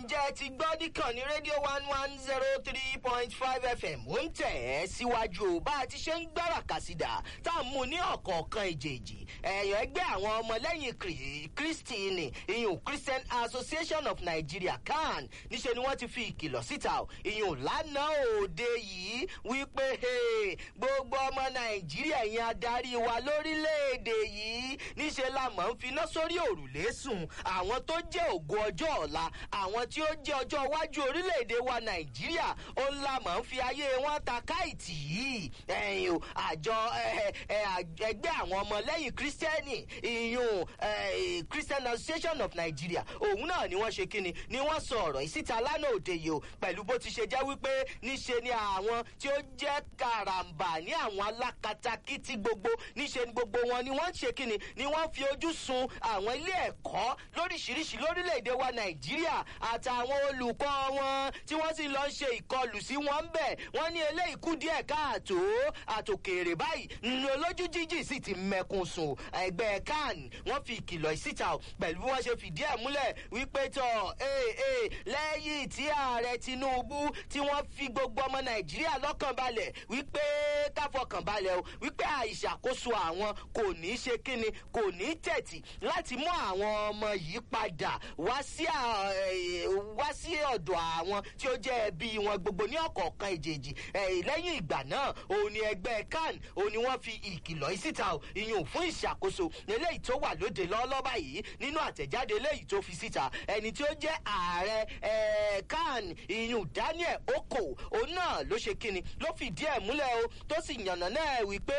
ǹjẹ́ ẹ ti gbọ́ nìkan ní rédíò one one zero three point five fm ó ń tẹ̀ ẹ́ síwájú o bá a ti ṣe ń gbára kàsídà tá a mú ní ọ̀kọ̀ọ̀kan ìjèèjì ẹ̀yọ̀ ẹgbẹ́ àwọn ọmọlẹ́yìn kristi ni ìyún christian association of nigeria can níṣẹ́ ni wọ́n ti fi ìkìlọ̀ síta o ìyún lánàá òde yìí wípé gbogbo ọmọ nàìjíríà yẹn adarí wa lórílẹ̀‐èdè yìí níṣẹ́ la mọ̀ ń finá sórí òrùlé sùn àwọn tó jẹ́ ògo ọjọ́ ọ̀la àwọn tí ó jẹ́ ọjọ́ iwájú orílẹ̀‐èdè wa nàìjíríà ó ń la mọ̀ ń fi ayé wọn ta káìtì yìí ẹ̀yìn o àjọ ẹgbẹ́ àwọn ọmọlẹ́yìn kírísítẹ́nì ìyún christian association of nigeria òun náà ni wọ́n ṣe kíni ni wọ́n sọ ọ̀rọ̀ ìsíta lánàá òde yìí o pẹ̀lú bó ti ṣe jẹ́ wípé níṣe ni àwọn tí ó jẹ́ karambà ní àwọn alákatakítí gbogbo níṣe ni gbogbo wọn ni wọ́n ṣe kíni ni wọ́n fi ojú sun àwọn ilé ẹ̀kọ́ lóríṣiríṣi lórílẹ̀‐èdè wa nàìjíríà àtàwọn olùkọ́ wọn tí wọ́n sì lọ ń ṣe ìkọlù sí wọn ń bẹ̀ wọ́n ní eléyìí kú díẹ̀ káàtó àtòkèrè báyìí ní olójú jíjì sì ti mẹ́kun sùn ẹgbẹ́ kan wọ́n fi ìkìlọ̀ ìsíta pẹ̀lú bí wọ́n ṣe fìdí ẹ̀ múlẹ̀ wípé tọ̀ lẹ́yìn tí ààrẹ tinubu tí wọ́n fi gbogbo ọmọ nàìjíríà lọ́kàn balẹ̀ wípé káfọkàn balẹ̀ o wípé àìṣàkóso àwọn kò ní í ṣe kíni kò ní í tẹ̀tì láti mú àwọn ọmọ yìí padà wá sí wá sí ọ̀dọ̀ àwọn tí ó jẹ́ ẹbí wọn gbogbo ní ọ̀kọ̀ọ̀kan ìjèjì lẹ́yìn ìgbà náà òun ni ẹgbẹ́ kan òun ni wọ́n fi ìkìlọ̀ yìí síta o ìyún fún ìṣàkóso eléyìí tó wà lóde lọ́lọ́ba yìí nínú àtẹ̀jáde eléyìí tó fi síta ẹni tí ó jẹ́ ààrẹ kan ìyún daniel oko òun náà ló ṣe kíni ló fìdí ẹ̀ múlẹ̀ o tó sì yànnà náà wípé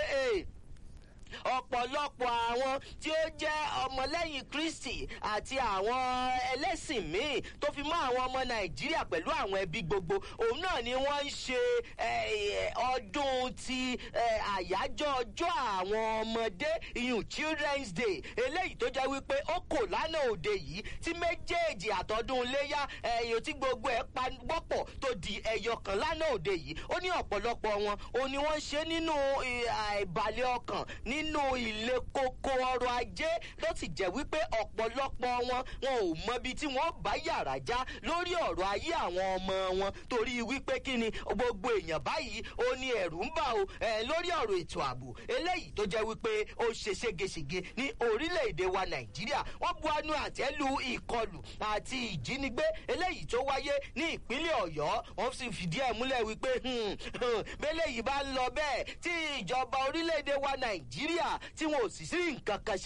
ọ̀pọ̀lọpọ̀ àwọn tí ó jẹ́ ọmọlẹ́yìn kristi àti àwọn ẹlẹ́sìn míì tó fi mọ́ àwọn ọmọ nàìjíríà pẹ̀lú àwọn ẹbí gbogbo òun náà ni wọ́n ń ṣe ọdún ti àyájọ́ ọjọ́ àwọn ọmọdé ìyún children's day eléyìí tó jẹ́ wípé ó kò lánàá òde yìí tí méjèèjì àtọ́dún léyà ẹ̀yìn tí gbogbo ẹ̀ pa wọ́pọ̀ tó di ẹyọ kan lánàá òde yìí ó ní ọ̀pọ̀lọpọ̀ wọn òun ni wọ́n ṣe nínú ìbàlẹ̀ ọkàn nínú ilé kókó ọrọ̀ ajé ló sì jẹ́ wípé ọ̀pọ̀lọpọ̀ wọn wọn ò mọbi tí wọ́n bá yàrá já lórí ọ̀rọ̀ ayé àwọn ọmọ wọn torí wípé kí ni gbogbo èèyàn báyìí ó ní ẹ̀rù ń bà ó lórí ọ̀rọ̀ ètò ààbò eléyìí tó jẹ́ wípé ó ṣe ségesège ní orílẹ̀-èdè wa nàìjíríà wọ́n bu anú àtẹ́lu ìkọlù àti ìjínigbé eléyìí tó wáyé ní ìpínlẹ̀ ọ̀yọ́ wọ́n sì fìdí ẹ̀ múlẹ̀ wípé bẹ́lẹ̀ yìí bá ń lọ bẹ́ẹ̀ tí ìjọba orílẹ̀-èdè wa nàìjíríà tí wọn ò sì sí nǹkan kan ṣe